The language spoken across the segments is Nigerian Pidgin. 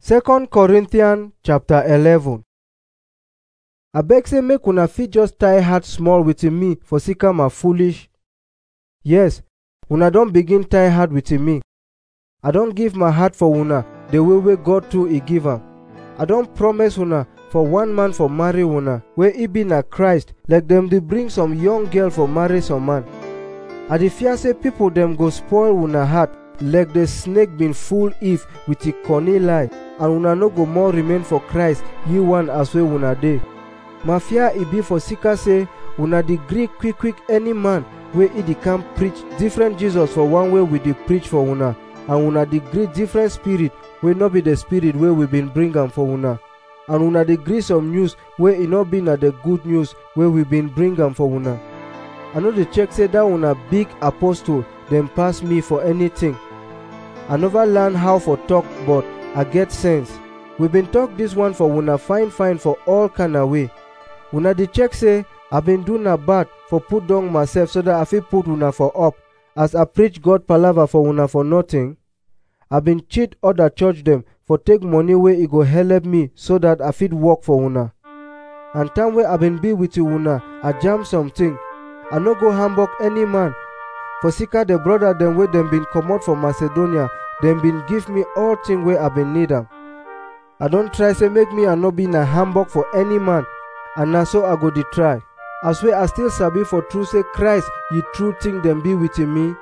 2 Corinthians chapter 11 Abeg say make una fit just tie heart small with me for sake am foolish. Yes, una don begin tie heart with me. I don give my heart for una the way wey God too e give am. I don promise una for one man for marry una wey e be na Christ like dem dey bring some young girl for marry some man. I dey fear say people dem go spoil una heart like the snake bin fool Eve with e cunning lie and una no go more remain for Christ ye one as wey una dey. My fear e be for sika say una dey gree quick quick any man wey e dey come preach different Jesus for one way we dey preach for una and una dey gree different spirit wey no be the spirit wey we bin bring am for una and una dey gree some news wey e no be na the good news wey we bin bring am for una. I no dey check say dat una big apostle dem pass me for anything. I never learn how for talk but I get sense. We been talk this one for una fine fine for all kind way. Una dey check say I been do na bad for put down myself so that I fit put una for up as I preach God palava for una for nothing. I been cheat other church dem for take money wey e go help me so that I fit work for una. And time wey I been be with una, I jam something. I no go hamburg any man. For sika the brother dem wey dem been comot for Macedonia, dem been give me all thing wey I been need am. I don try say make me I no be na hamburg for any man, and na so I go dey try. As wey I still sabi for true say Christ ye true thing dem be with me.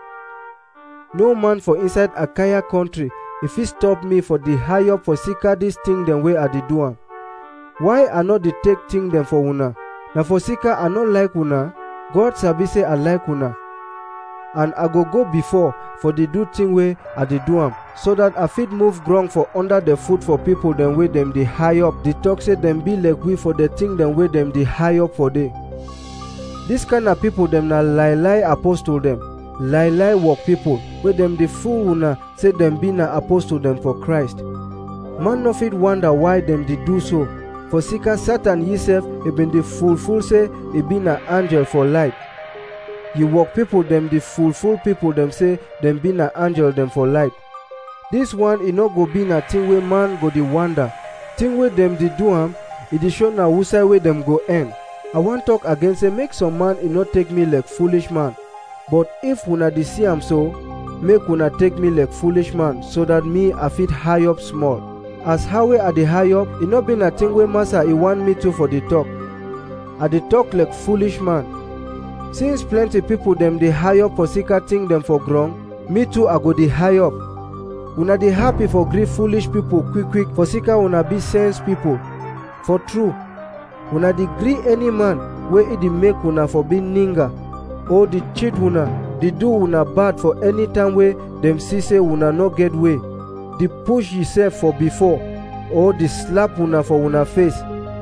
No man for inside Achaia country e fit stop me for the high up for sika this thing dem wey I dey do am. Why I no dey take thing dem for una? Na for sika I no like una, God sabi say I like una. And I go go before for the do thing wey I dey do am so that I fit move ground for under the foot for people dem wey dem dey high up dey talk say dem be like we for the thing dem wey dem dey high up for dey. This kind of people dem na lie lie apostle dem, lie lie work people wey dem dey fool una say dem be na apostle dem for Christ. Man no fit wonder why dem dey do so for sika Satan himself e been dey fool fool say e be na angel for light. You work people dem dey fool fool people dem say dem be na angel dem for light. This one e no go be na thing wey man go dey wonder. Thing wey dem dey do am, e dey show na who side wey dem go end. I wan talk again say make some man e no take me like foolish man. But if una dey see am so, make una take me like foolish man so that me I fit high up small. As how wey I dey high up, e no be na thing wey master e want me to for the talk. I dey talk like foolish man. Since plenty people dem dey high up for sika thing dem for ground, me too I go dey high up. Una dey happy for gree foolish people quick quick for sika una be sense people. For true, una dey gree any man wey e dey make una for be ninga or dey cheat una, dey do una bad for any time wey dem see say una no get way, dey push yourself for before or dey slap una for una face.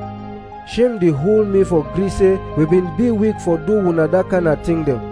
Shame dey hold me for gree say we been be weak for do una that kind of thing dem.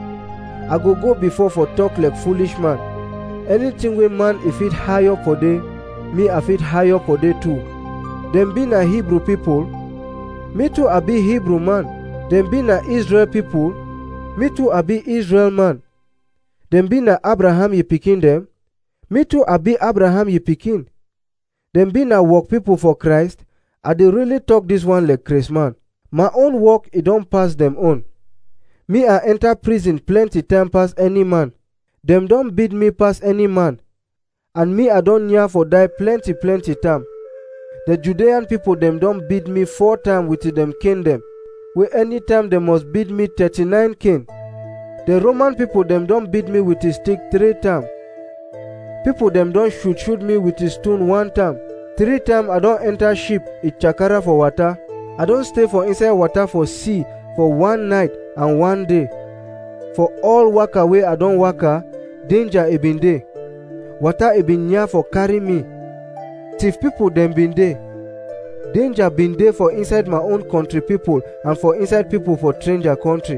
I go go before for talk like foolish man. Anything wey man e fit high up for dey, me I fit high up for dey too. Dem be na Hebrew people, me too I be Hebrew man. Dem be na Israel people, me too I be Israel man. Dem be na Abraham ye pikin dem, me too I be Abraham ye pikin. Dem be na work people for Christ, I dey really talk this one like Chris man. My own work e don pass dem own. Me I enter prison plenty time pass any man. Dem don beat me pass any man. And me I don near for die plenty plenty time. The Judean people dem don beat me four time with dem cane dem. Wey anytime dem must beat me 39 cane. The Roman people dem don beat me with a stick three time. People dem don shoot shoot me with a stone one time. Three time I don enter ship e chakara for water. I don stay for inside water for sea for one night and one day. For all waka wey I don waka, danger e been dey. Water e been near for carry me. Thief people dem been dey. Danger been dey for inside my own country people and for inside people for stranger country.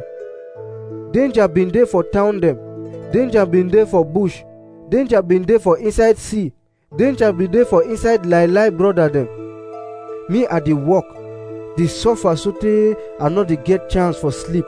Danger been dey for town dem. Danger been dey for bush. Danger been dey for inside sea. Danger been dey for inside lie lie brother dem. Me I dey work, dey suffer sotey I no dey get chance for sleep.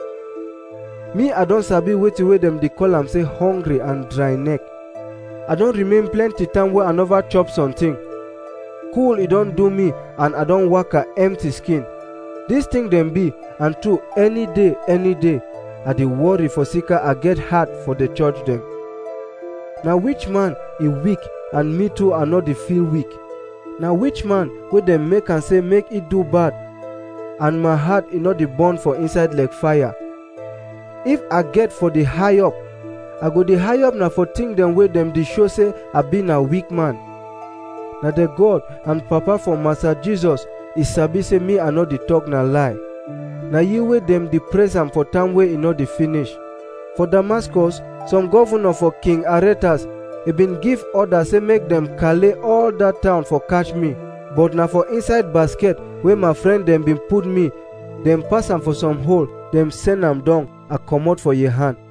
Me I don sabi wetin wey dem dey call am say hungry and dry neck. I don remain plenty time wey I never chop something. cool e don do me and i don waka empty skin dis thing dem be and true any day any day i dey worry for sika i get heart for the church dem na which man e weak and me too i no dey feel weak na which man wey dem make am say make e do bad and my heart e no dey burn for inside like fire if i get for the high up i go dey high up na for thing dem wey dem dey show say i be na weak man na the god and papa for master jesus e sabi say me i no dey talk na lie na you wey dem dey praise am for time wey e no dey finish for damascus some governor for king aretas e bin give order say make dem kale all dat town for catch me but na for inside basket wey my friend dem bin put me dem pass am for some hole dem send am down i comot for your hand